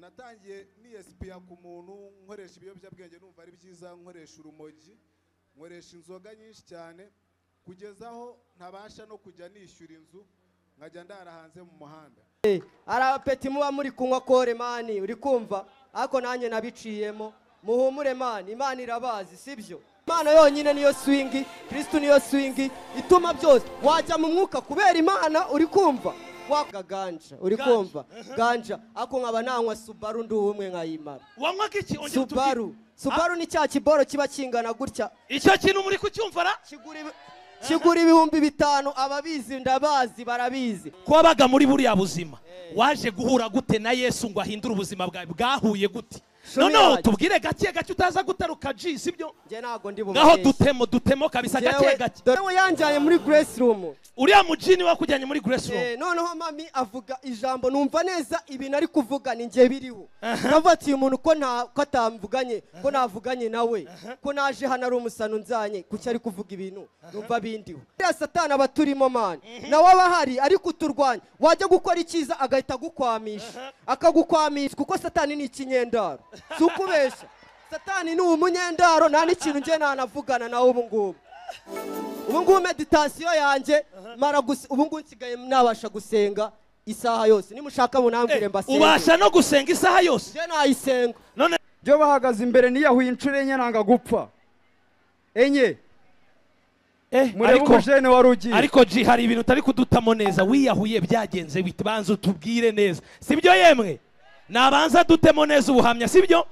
natangiye niyesipiya ku muntu nkoresha ibiyobyabwenge numva ari byiza nkoresha urumogi nkoresha inzoga nyinshi cyane kugeza aho ntabasha no kujya nishyura inzu nkajya ndara hanze mu muhanda hari abapeti muba muri kunywa kore mani uri kumva ariko nanjye nabiciyemo muhumure mani imana irabazi sibyo imana yonyine niyo swingi kirisitu niyo swingi ituma byose wajya mu mwuka kubera imana uri kumva waka ganja uri Ganja, kumva ganja ariko nkaba nanywa subaru ndi ubumwe nkayimara wanywaga iki Ongera utubwire. subaru subaru ni cya kiboro kiba kingana gutya icyo kintu muri kucyumva ra kigura ibi- kigura ibihumbi bitanu ababizi ndabazi barabizi kwabaga muri buriya buzima waje guhura gute na yesu ngo ahindure ubuzima bwawe bwahuye gute Shumi noneho yaje. tubwire gake gake utaza gutaruka ji sibyo njye ntabwo ndi ngaho bumubeshye dutemo dutemo kabisa gake gake yewe yanjyanye muri grace room uriya mujini wakujyanye muri grace room Eh, noneho mami avuga ijambo numva neza ibintu ari kuvuga ni njye biriho ndavuga ati uyu muntu ko nta ko atamvuganye ko navuganye nawe ko naje hano ari umusano nzanye kuki ari kuvuga ibintu numva bindiho uriya satani aba turimo mani nawe aba ahari ariko uturwanya wajya gukora icyiza agahita agukwamisha akagukwamisha kuko satani ni ikinyendaro si ukubeshya satani ni umunyendaro nta n'ikintu njye nanavugana nawe ubu ngubu ubu ngubu meditansiyo yanjye mara gusa ubu ngubu nsigaye nabasha gusenga isaha yose nimushaka munambwire mbasenge ubasha no gusenga isaha yose njye nayisenga none byo bahagaze imbere niyahuye inshuro enye nanga gupfa enye eh, murebe ariko umujene wari ugiye ariko ji hari ibintu utari kudutamo neza wiyahuye byagenze bite banza utubwire neza sibyo yemwe nabanza dutemo neza ubuhamya sibyo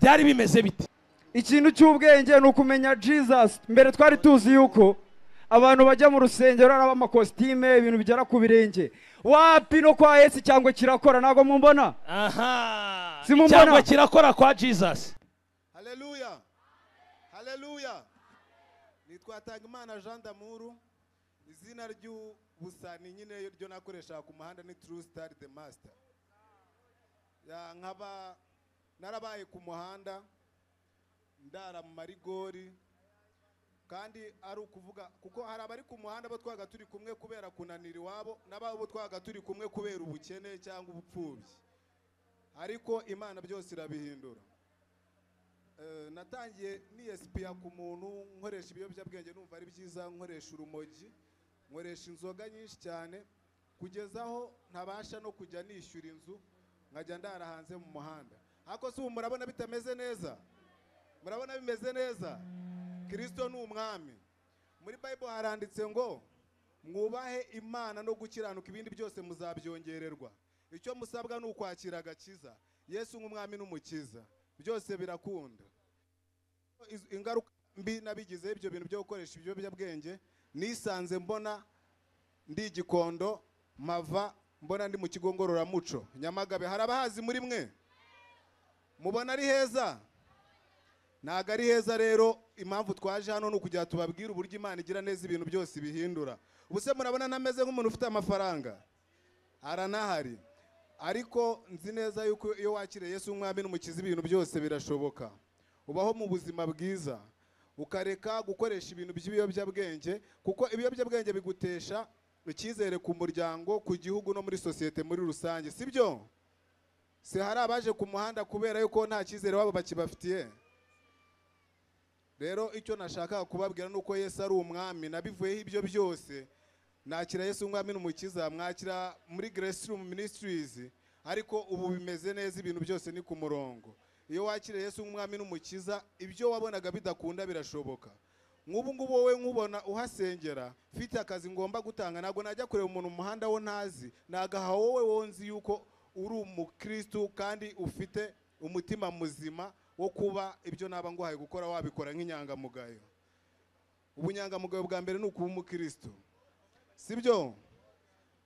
byari bimeze bite ikintu cy'ubwenge ni ukumenya jesus mbere twari tuzi yuko abantu bajya mu rusengero ari abamakositime ibintu bigera ku birenge wapi no kwa yesu cyangwa kirakora ntabwo mumbona aha Simumbona. icyangwa kirakora kwa jesus haleluya haleluya nitwa Tagimana Jean d'Amour izina ry'ubusani nyine ryo nakoreshaga ku muhanda ni True Star the Master Ya, nkaba narabaye ku muhanda ndara mu marigori kandi ari ukuvuga kuko hari abari ku muhanda bo twabaga turi kumwe kubera kunanira iwabo n'ababo twabaga turi kumwe kubera ubukene cyangwa ubupfubyi ariko imana byose irabihindura Eh, natangiye niyesipiya ku muntu nkoresha ibiyobyabwenge numva ari byiza nkoresha urumogi nkoresha inzoga nyinshi cyane kugeza aho ntabasha no kujya nishyura inzu nkajya ndara hanze mu muhanda ariko si ubu murabona bitameze neza murabona bimeze neza kirisito ni umwami muri bayibule haranditse ngo mwubahe imana no gukiranuka ibindi byose muzabyongererwa icyo musabwa ni ukwakira agakiza yesu nk'umwami n'umukiza byose birakunda Iz- ingaruka mbi nabigize ibyo bintu byo gukoresha ibiyobyabwenge nisanze mbona ndi igikondo mava mbona ndi mu kigo ngororamuco nyamagabe hari abahazi muri mwe mubona ari heza ntabwo ari heza rero impamvu twaje hano ni ukugira ngo tubabwire uburyo imana igira neza ibintu byose ibihindura ubu se murabona nameze nk'umuntu ufite amafaranga haranahari ariko nzi neza yuko iyo wakiriye Yesu nk'umwami n'umukiza ibintu byose birashoboka ubaho mu buzima bwiza ukareka gukoresha ibintu by'ibiyobyabwenge kuko ibiyobyabwenge bigutesha icyizere ku muryango ku gihugu no muri sosiyete muri rusange si byo si hari abaje ku muhanda kubera yuko nta cyizere wabo bakibafitiye rero icyo nashakaga kubabwira ni uko yesu ari umwami nabivuyeho ibyo byose nakira yesu umwami n'umukiza mwakira muri grace room ministries ariko ubu bimeze neza ibintu byose ni ku murongo iyo wakiriye yesu umwami n'umukiza ibyo wabonaga bidakunda birashoboka nk'ubu ngubu wowe nkubona uhasengera mfite akazi ngomba gutanga ntabwo najya kureba umuntu mu muhanda wo ntazi nagaha wowe wonzi yuko uri umukristu kandi ufite umutima muzima wo kuba ibyo naba nguhaye gukora wabikora nk'inyangamugayo ubunyangamugayo bwa mbere ni ukuba umukristu sibyo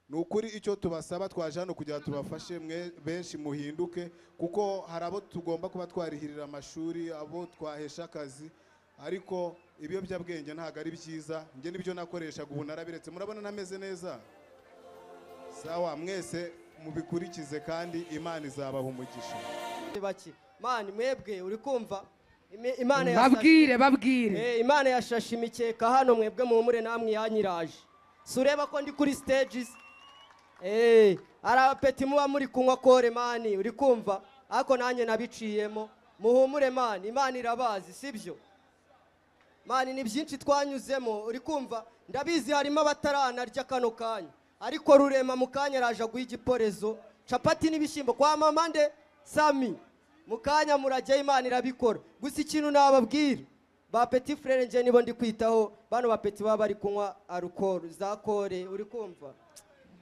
ni ukuri icyo tubasaba twaje hano kugira ngo tubafashe mwe benshi muhinduke kuko hari abo tugomba kuba twarihirira amashuri abo twahesha akazi ariko ibiyobyabwenge ntabwo ari byiza njye nibyo nakoreshaga ubu narabiretse murabona nameze neza sawa mwese mubikurikize kandi imana izabaha umugisha bake mani mwebwe uri kumva Imi- imana yashashe- babwire babwire Eh, imana yashashe imikeka hano mwebwe muhumure namwe yanyiraje si ureba ko ndi kuri stages Eh, hari abapeti muba muri kunywa kore mani uri kumva ariko nanjye nabiciyemo muhumure mani imana irabazi sibyo mani ni byinshi twanyuzemo uri kumva ndabizi harimo abataranarya kano kanya ariko rurema mu kanya araje aguha igiporezo capati n'ibishyimbo kwa mama nde sami mu kanya murajyaho imana irabikora gusa ikintu nababwira ba peti frere njye nibo ndi kwitaho bano ba peti baba bari kunywa arukoro za kore uri kumva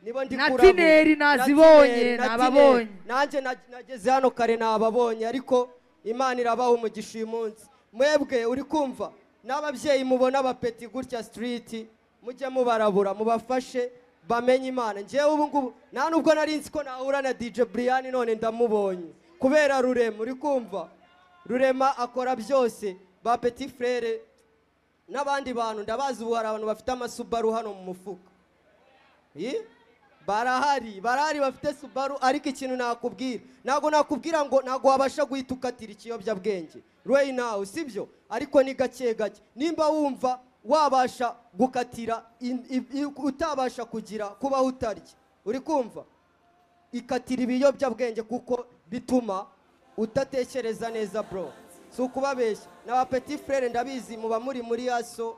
nibo ndi Na kuramo. tineri Na nazibonye, tineri, na nababonye. tineri. nanjye na- nageze hano kare nababonye ariko imana irabaha umugisha uyu munsi mwebwe uri kumva n'ababyeyi mubona abapeti gutya sitiriti mujye mubarabura mubafashe bamenye imana ngewe ubu ngubu nta nubwo nari nzi ko nahura na dj brian none ndamubonye kubera rurema uri kumva rurema akora byose ba peti frere n'abandi bantu ndabazi ubu hari abantu bafite amasubaru hano mu mufuka Ih, barahari barahari bafite subaru ariko ikintu nakubwira ntabwo nakubwira ngo ntabwo wabasha guhita ukatira ikiyobyabwenge rweyi nawe sibyo ariko ni gake gake nimba wumva wabasha gukatira in- i- i- utabasha kugira kubaho utarya uri kumva ikatira ibiyobyabwenge kuko bituma utatekereza neza bro si ukubabeshya na peti frere ndabizi muba muri muri yaso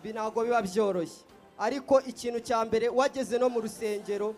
bi- ntabwo biba byoroshye ariko ikintu cya mbere wageze no mu rusengero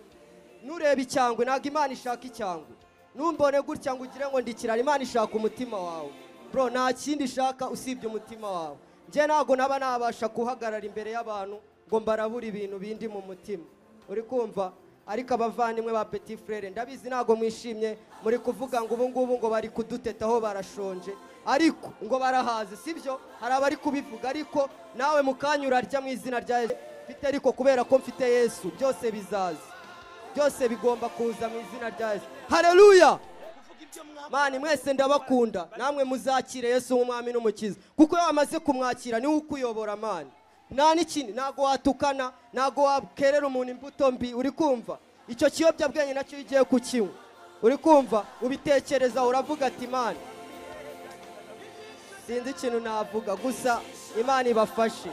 nureba icyangwe ntabwo imana ishaka icyangwe numbone gutya ngo ugire ngo ndikirara imana ishaka umutima wawe bro nta kindi ishaka usibye umutima wawe njye ntabwo naba nabasha kuhagarara imbere y'abantu ngo mbarabure ibintu bindi mu mutima uri kumva ariko abavandimwe ba peti frere ndabizi ntabwo mwishimye muri kuvuga ngo ubu ngubu ngo bari kudutetaho barashonje ariko ngo barahaze sibyo hari abari kubivuga ariko nawe mu kanya urarya mu izina rya yesu mfite ariko kubera ko mfite yesu byose bizaza byose bigomba kuza mu izina rya yesu hareruya mani mwese ndabakunda namwe muzakire yesu nk'umwami n'umukiza kuko iyo wamaze kumwakira niwe ukuyobora mani nta n'ikindi ntabwo watukana ntabwo wakerera umuntu imbuto mbi uri kumva icyo kiyobyabwenge nacyo iyo ugiye kukinywa uri kumva ubitekereza uravuga ati mani sinzi ikintu navuga gusa imana ibafashe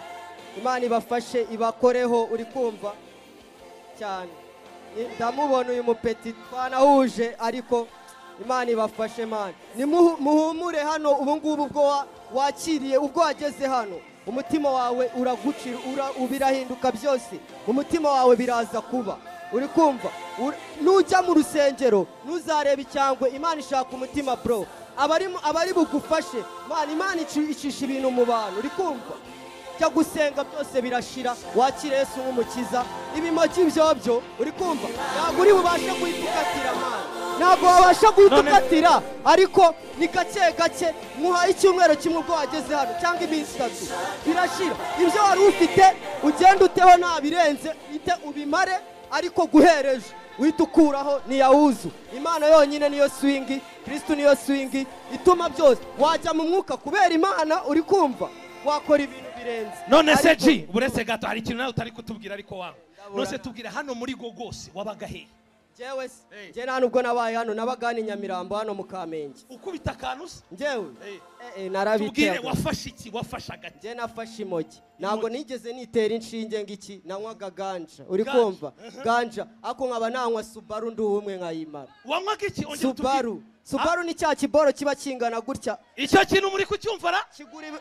imana ibafashe ibakoreho uri kumva cyane ndamubona uyu mupeti twanahuje ariko imana ibafashe mani ni muhu- muhumure hano ubu ngubu ubwo wa- wakiriye ubwo wageze hano umutima wawe uragucira ura, birahinduka byose umutima wawe biraza kuba uri kumva Ur- nujya mu rusengero ntuzarebe icyangwe imana ishaka umutima bro abari mu- abari bugufashe mani imana ici- icisha ibintu mu bantu uri kumva jya gusenga byose birashira wakire yesu nk'umukiza ibimoki byobyo uri kumva ntabwo uri bubashe guhita ukatira mani ntabwo wabasha guhita None- ukatira ariko ni gake gake muha icyumweru kimwe ubwo wageze hano cyangwa iminsi itatu birashira ibyo wari ufite ugenda uteho nta birenze ite ubimare ariko guhereje uhita ukuraho niyawuzu imana yonyine niyo swingi kirisitu niyo swingi ituma byose wajya mu mwuka kubera imana uri kumva wakora ibintu birenze none se Ariko- ji buretse gato hari ikintu nawe utari kutubwira ariko wanga nose tubwira hano muri go rwose wabaga hehe Njyewe se Hey. njye nta nubwo nabaye hano nabaga hano i Nyamirambo hano mu Kamenge ukubita akantu se njyewe Hey. eh, eh, tubwire narabiteye wafashe iki wafashe agati njye nafashe imogi ntabwo nigeze nitera inshinge ng'iki nanywaga ganja uri Ganja. kumva ganja ariko nkaba nanywa subaru ndi umwe nkayimara wanywaga iki Ongera utubwire. subaru subaru ni cya kiboro kiba kingana gutya Ah, icyo kintu muri kucyumva ra kigura ibi-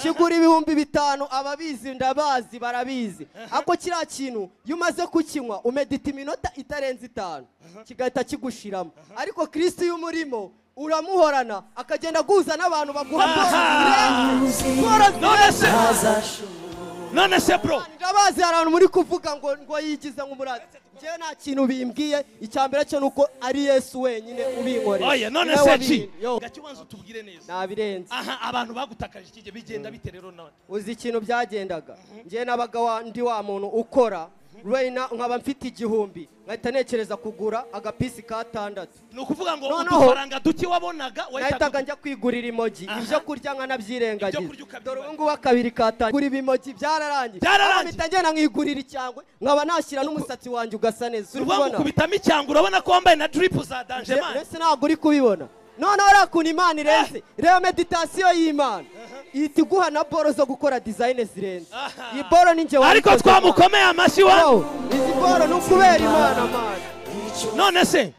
kigura ibihumbi bitanu ababizi ndabazi barabizi ariko kiriya kintu iyo umaze kukinywa umedita iminota itarenze itanu kigahita kigushiramo ariko kirisiti iyo umurimo uramuhorana akagenda aguza n'abantu baguha bworozi zirenze. none se none se bro ndabazi hari abantu muri kuvuga ngo ngo yigize nk'umuradi njyewe nta kintu bimbwiye icya mbere cyo ni uko ari yesu wenyine ubinkorera oya none Niwe se ji wabirinze. Yo, gake ubanza utubwire neza nabirenze aha abantu bagutakaje ikijya bigenda bite rero nawe uzi ikintu byagendaga njyewe nabaga wa- ndi wa muntu ukora reyina nkaba mfite igihumbi nkahita nekereza kugura agapisi katandatu ni ukuvuga ngo Noneho- udufaranga duke wabonaga nahitaga wahitaga njya kwigurira imogi ibyo kurya Ibyo nkanabyirengagiza kurya ukabibara. dore ubu ngubu akabiri katanye kugura ibimogi byararangiye Byararangiye. Nkaba mpita ngenda nkigurira icyangwe nkaba nashyira n'umusatsi wanjye ugasa neza uri urwango kubona ukubitamo icyangwe urabona ko wambaye na drip za danje Je- mani mbese ntabwo uri kubibona noneho uriya kuntu imana irenze reba meditasiyo y'imana ihita iguha na boro zo gukora dizayine zirenze Aha. iyi boro ni njye ariko wayikoze, Mana. twamukomeye amashyi wa Izi boro ni ukubera imana mani none se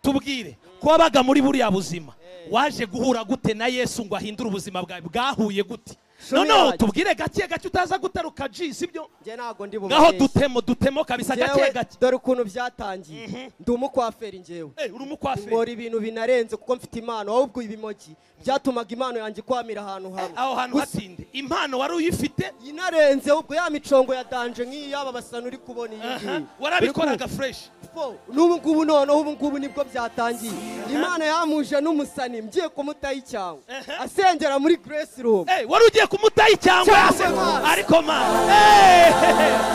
tubwire ko wabaga muri buriya buzima waje guhura gute na yesu ngo ahindure ubuzima bwawe bwahuye gute Shumi noneho yaje. tubwire gake gake utaza gutaruka ji sibyo njye ntabwo ndi ngaho bumubeshyi dutemo dutemo kabisa gake Njyewe, gake dore ukuntu byatangiye ndi umukwaferi njyewe Eh, uri umukwaferi nkora ibintu binarenze kuko mfite impano wowe ubwo ibimogi byatumaga impano yanjye kwamira ahantu hamwe aho hantu Gusa hatinde impano wari uyifite inarenze ubwo ya micongo ya danje nk'iyi yaba basana uri kubona iyi ngiyi aha, warabikoraga fureshi Fo, n'ubu ngubu noneho ubu ngubu nibwo byatangiye imana yamuje n'umusani mgiye kumutaho icyangwe asengera muri grace room Eh, wari ugiye kumutaha icyangwe Cyangwa ase- amazi. ariko ma Eh,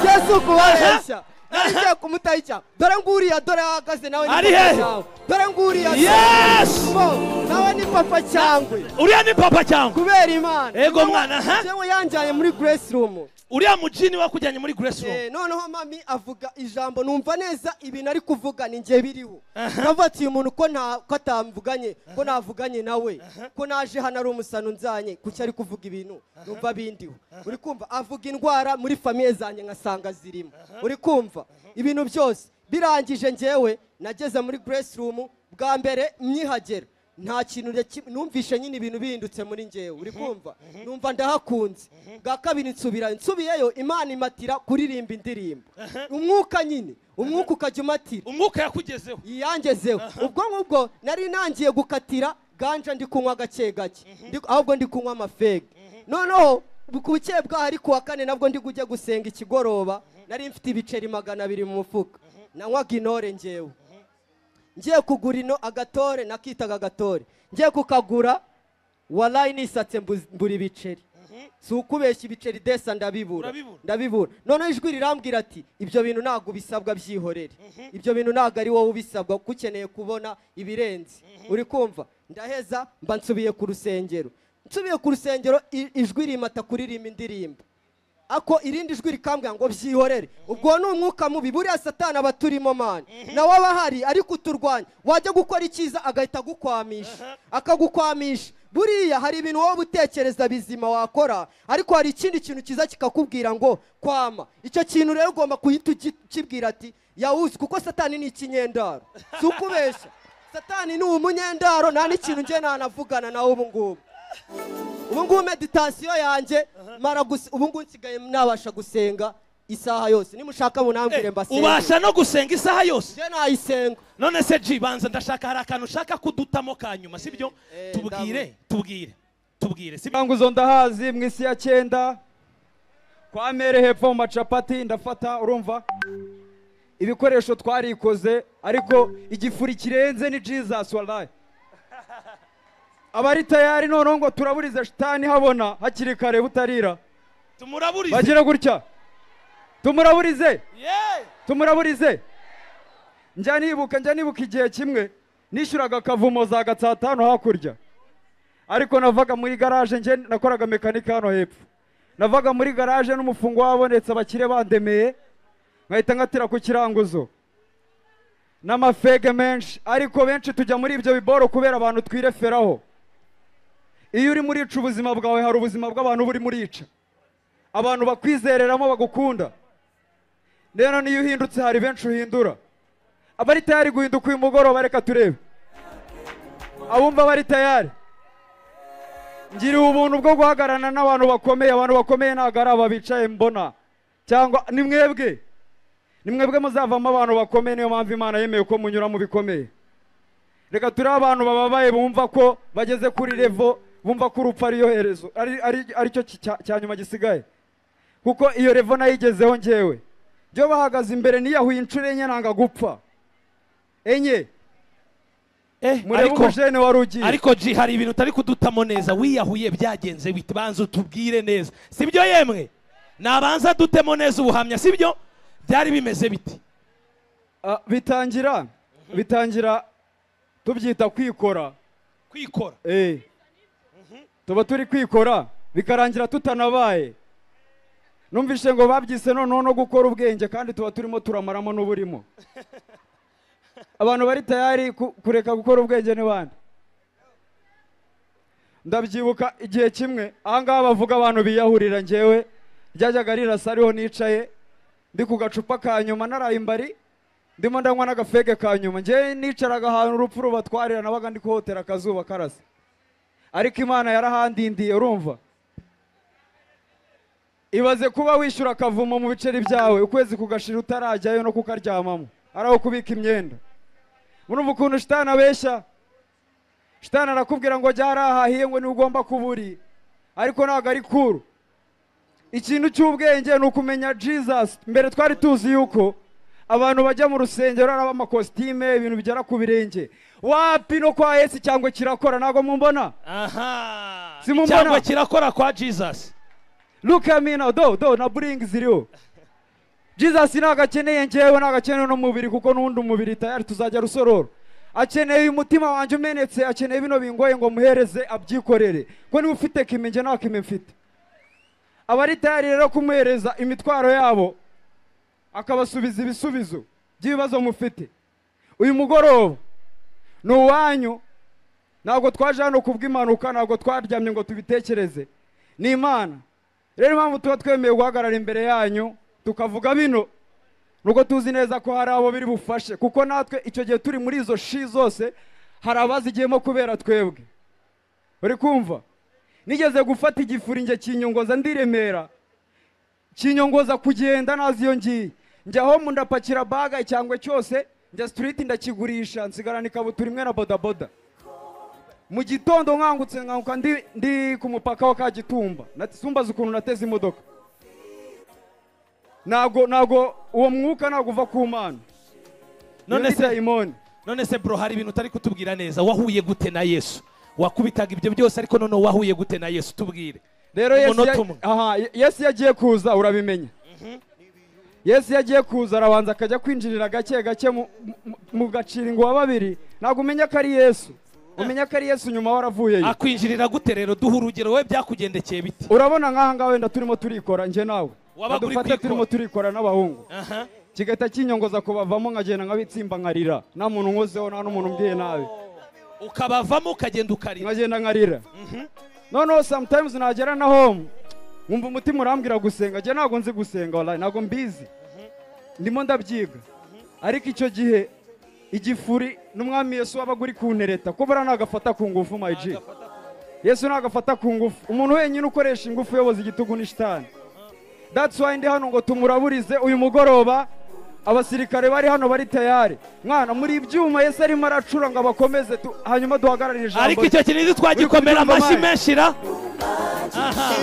yesu kubabeshya nari ngiye kumutaho icyangwe dore nguriya dore ahagaze nawe ni Ari papa hehe? cyangwe. dore nguriya Yes! Fo, nawe ni papa cyangwe uriya ni papa cyangwa kubera imana Ego Niwe- mwana, aha. niwe yanjyanye muri grace room uriya mujini wakujyanye muri grace room Eh, noneho mami avuga ijambo numva neza ibintu ari kuvuga ni njye biriho ndavuga ati uyu muntu ko nta ko atamvuganye ko navuganye nawe ko naje hano ari umusano nzanye kuki ari kuvuga ibintu numva bindiho uri kumva avuga indwara muri famiye zanjye nkasanga zirimo uri kumva ibintu byose birangije njyewe nageze muri grace room bwa mbere myihagera nta kintu na kimwe- numvishe nyine ibintu bihindutse muri njyewe uri kumva numva ndahakunze bwa kabiri nsubira nsubiyeyo imana imatira kuririmba indirimbo umwuka nyine umwuka ukajya umatira umwuka yakugezeho yiyangezeho ubwo ngubwo nari nangiye gukatira ganja ndi kunywa gake gake Ndi- ahubwo ndi kunywa amafega noneho ku bukeye bwaho ari kuwa kane nabwo ndi kujya gusenga ikigoroba nari mfite ibiceri magana abiri mu mufuka nanywaga intore njyewe ngiye kugura ino agatore nakitaga agatore ngiye kukagura warayi nisatse mbu- mbura ibiceri si ukubeshya ibiceri desa ndabibura Urabibura? ndabibura noneho ijwi rirambwira ati ibyo bintu ntabwo ubisabwa byihorere ibyo bintu ntabwo ari wowe ubisabwa kuko ukeneye kubona ibirenze uri kumva ndaheza mba nsubiye ku rusengero nsubiye ku rusengero i- ijwi rimata kuririmba indirimbo ako irindi jwi rikambwira ngo byihorere ubwo ni umwuka mubi buriya satana aba turimo mani nawe aba ahari ariko uturwanya wajya gukora icyiza agahita agukwamisha akagukwamisha buriya hari ibintu wowe utekereza bizima wakora ariko hari ikindi kintu cyiza kikakubwira ngo kwama icyo kintu rero ugomba guhita ugi- ukibwira ati yawuzi kuko satani ni ikinyendaro si ukubeshya satani ni umunyendaro nta n'ikintu njye nanavugana nawe ubu ngubu ubu ngubu meditansiyo yanjye mara gusa ubu ngubu nsigaye nabasha gusenga isaha yose nimushaka munambwire Eh, mbasenge ubasha no gusenga isaha yose njye nayisenga none se ji banza ndashaka hari akantu ushaka kudutamo ka nyuma sibyo eh, tubwire tubwire tubwire sibyo Tangu zo ndahazi mu isi ya cyenda kwa mere hepfo mu macapati ndafata urumva ibikoresho twarikoze ariko igifuri kirenze ni jesus wallahi abari tayari noneho ngo turaburize shitani habona hakiri kare butarira tumuraburize bagire gutya tumuraburize Yeah. tumuraburize njya nibuka njya nibuka igihe kimwe nishyuraga akavumo za gatsatano hakurya ariko navaga muri garaje njye nakoraga mekanika hano hepfo navaga muri garaje n'umufungo wabonetse abakire bandemeye nkahita nkatira ku kiranguzo n'amafege menshi ariko benshi tujya muri ibyo biboro kubera abantu twireferaho iyo urimo urica ubuzima bwawe hari ubuzima bw'abantu buba urimo urica abantu bakwizereramo bagukunda rero niyo uhindutse hari benshi uhindura abari tayari guhinduka uyu mugoroba reka turebe abumva bari tayari ngiriye ubuntu bwo guhagararana n'abantu bakomeye abantu bakomeye ntabwo ari aba bicaye mbona cyangwa ni mwebwe ni mwebwe muzavamo abantu bakomeye niyo mpamvu imana yemeye ko munyura mu bikomeye reka turebe abantu bababaye bumva ko bageze kuri revo bumva ko urupfu ariyo herezo ari- ari- aricyo cya- cya nyuma gisigaye kuko iyo revo nayigezeho ngewe byo bahagaze imbere niyahuye inshuro enye nanga gupfa enye Eh, murebe ariko- umujene wari ugiye ariko ji hari ibintu utari kudutamo neza wiyahuye byagenze bite banza utubwire neza sibyo yemwe nabanza dutemo neza ubuhamya sibyo byari bimeze biti Ah, bitangira bitangira tubyita kwikora kwikora Eh. tuba turi kwikora bikarangira tutanabaye numvise ngo babyise noneho no gukora ubwenge kandi tuba turimo turamaramo n'uburimo abantu bari tayari ku- kureka gukora ubwenge ni bande ndabyibuka igihe kimwe ahangaha bavuga abantu biyahurira njyewe ryajyaga rirasa ariho nicaye ndi ku gacupa ka nyuma naraye imbari ndimo ndanywa n'agafege ka nyuma njyewe nicaraga ahantu urupfu rubatwarira nabaga ndi kuhotera akazuba karasa ariko imana yarahandindiye urumva ibaze kuba wishyura akavumo mu biceri byawe ukwezi kugashira utarajyayo no kukaryamamo ari aho kubika imyenda murumva ukuntu shitani abeshya shitani arakubwira ngo jya hariya hahiye ngo niwe ugomba kuburi ariko ntabwo ari kuru ikintu cy'ubwenge ni ukumenya jesus mbere twari tuzi yuko abantu bajya mu rusengero ari amakositime ibintu bigera ku birenge wapi no kwa esi cyangwa kirakora ntabwo mumbona aha Simumbona. icyangwa kirakora kwa jesus look at me now do do na buringi ziriho jesus ntabwo akeneye njyewe ntabwo akeneye n'umubiri kuko n'uwundi umubiri tayari tuzajya rusororo akeneye umutima wanjye umenetse akeneye bino bingoye ngo muhereze abyikorere ko niba ufite kime njye nta kime mfite aba ari tayari rero kumuhereza imitwaro yabo akabasubiza ibisubizo by'ibibazo mufite uyu mugoroba ni uwanyu ntabwo twaje hano kubw'impanuka ntabwo twaryamye ngo tubitekereze ni imana rero impamvu tuba twemeye guhagarara imbere yanyu tukavuga bino nuko tuzi neza ko hari abo biri bufashe kuko natwe icyo gihe turi muri izo shi zose hari abazigiyemo kubera twebwe uri kumva nigeze gufata igifuringe kinyongoza ndiremera kinyongoza kugenda nazi iyo ngiye njya home ndapakira baga cyangwa cyose njya sitiriti ndakigurisha nsigarana ikabutura imwe na bodaboda mu gitondo nkangutse nkanguka ndi, ndi ku mupaka wa kagitumba simbaza ukuntu nateze imodoka ntabwo ntabwo uwo mwuka ntabwo uva ku mana none se dayimoni none se bro hari ibintu utari kutubwira neza wahuye gute na yesu wakubitaga ibyo byose ariko none wahuye gute na yesu tubwire rero umunota yesu ya- umwe. aha, Ye- yesu iyo agiye kuza urabimenya yesu iyo agiye kuza arabanza akajya kwinjirira gake gake mu- mu- mugacira ingwa babiri ntabwo umenya ko ari yesu umenya ko ari yesu nyuma waravuyeyo akwinjirira gute rero duha urugero wowe byakugendekeye biti urabona nk'aha ngaha wenda turimo turikora njye nawe Wabaga uri dufate kwikora. turimo turikora n'abahungu aha kigahita kinyongoza kubavamo nkagenda nkabitsimba nkarira nta muntu nkozeho nta n'umuntu umbwiye nabi ukabavamo ukagenda ukarira nkagenda nkarira noneho sometimes nagera na home nkumva umutima urambwira gusenga njye ntabwo nzi gusenga wallahi ntabwo mbizi ndimo ndabyiga ariko icyo gihe igifuri n'umwami yesu wabaga uri kuntereta ko buriya nagafata ku ngufu my G. yesu nagafata ku ngufu umuntu wenyine ukoresha ingufu uyoboza igitugu ni shitani that's why ndi hano ngo tumuraburize uyu mugoroba abasirikare bari hano bari tayari mwana muri ibyuma yesu arimo aracura ngo abakomeze tu- hanyuma duhagararire ijambo ariko icyo kintu ntitwagikomera Uri kubyumva, amashyi Mike? menshi ra aha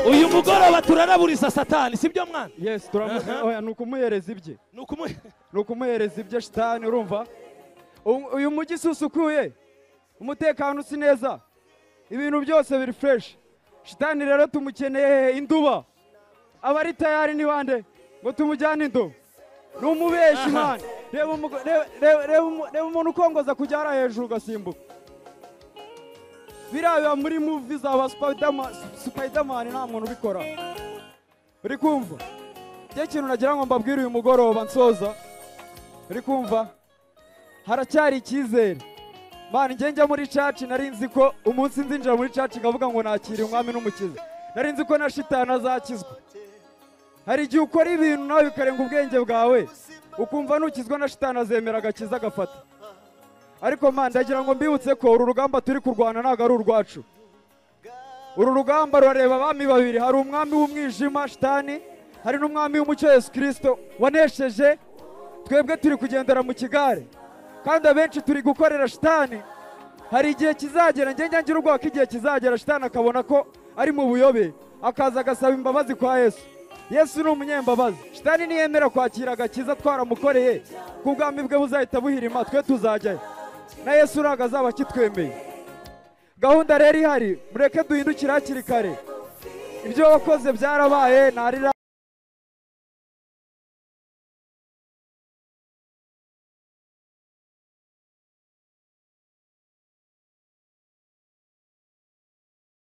uyu mugoroba turaraburiza satani sibyo mwana yes turamuha oya ni ukumuhereza ibye ni ukumuhe ni ukumuhereza ibye shitani urumva U- uyu mujyi si usukuye umutekano si neza ibintu byose biri fresh shitani rero tumukeneye hehe induba aba ari tayari ni bande ngo tumujyane indobo ni umubeshi mwana reba umugo- reba- reba- reba umu- reba umuntu ukongoza kujya hariya hejuru ugasimbuka biriya biba muri muvi za ba Spiderman- spiderman nta muntu ubikora uri kumva njye ikintu nagira ngo mbabwire uyu mugoroba nsoza uri kumva haracyari icyizere mani njye njya muri caci nari nzi ko umunsi nzinjira muri caci nkavuga ngo nakira umwami n'umukiza nari nzi ko na shitani azakizwa hari igihe ukora ibintu nawe bikarenga ubwenge bwawe ukumva nukizwa na shitani azemera agakiza agafata ariko mani ndagira ngo mbibutse ko uru rugamba turi kurwana ntabwo ari urwacu uru rugamba rurareba abami babiri hari umwami w'umwijima shitani hari n'umwami w'umucyo yesu kirisito wanesheje twebwe turi kugendera mu kigare kandi abenshi turi gukorera shitani hari igihe kizagera njye njya ngira ubwoba ko igihe kizagera shitani akabona ko ari mu buyobe akaza agasaba imbabazi kwa yesu yesu ni umunyembabazi shitani niyemera kwakira agakiza twaramukoreye ku bwami bwe buzahita buhirima twe tuzajyayo na yesu ntabwo azaba akitwemeye gahunda rero ihari mureke duhindukire hakiri kare ibyo wakoze byarabaye ntarira